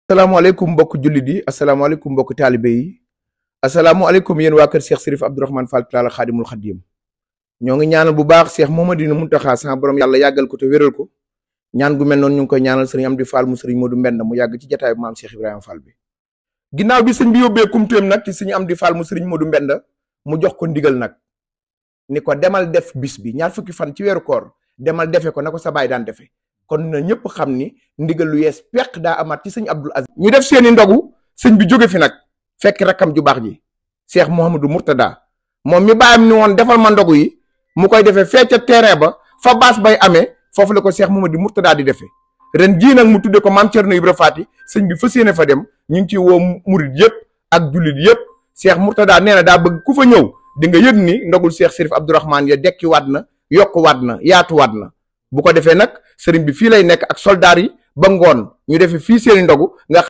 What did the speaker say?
asalaamaaleykum mbokk jullit yi asalaamaaleykum mbokk taalibe yi asalaamaaleykum yéen waa kër Cheikh Sérif Abdourahmane Fall Tilala Xaadimul Xadim ñoo ngi ñaanal bu baax Cheikh Mouhamadou Mountakha sama borom yàlla yàggal ko te wéral ko ñaan gu mel noonu ñu ngi koy ñaanal sëriñ Amdi Fall mu sëriñ Modou Mbenda mu yàgg ci jataay maam Cheikh Ibrahima Fall bi ginnaaw bi sëñ bi yóbbee kumtéem nag ci sëriñ Amdi Fall mu sëriñ Modou Mbenda mu jox ko ndigal nag ni ko demal def bis bi ñaar fukki fan ci weeru koor demal defe ko na ko sa baay daan defe kon na ñëpp xam ni ndigal lu yees peq daa amaat ci sëñ Abdul Aziz ñu def seeni ndogu sëñ bi jóge fi nag fekk rakkam ju baax ji Cheikh Mouhamadou Mourtada moom mi bàyyam ni woon defal ma ndogu yi mu koy defee fee ca terrain ba fa baas bay amee foofu la ko Cheikh Mouhamadou Mourtada di defee ren jii nag mu tudde ko maam Thierno Ibra Faati sëñ bi fas yéene fa dem ñu ngi ciy woo murit yëpp ak jullit yëpp Cheikh Mourtada nee na daa bëgg ku fa ñëw di nga yëg ni ndogul Cheikh Sérif Abdourahmane ya dekki waat na yokk waat na yaatu waat na bu ko defee nag sëriñ bi fii lay nekk ak soldaar yi ba ngoon ñu defee fii seeni ndogu nga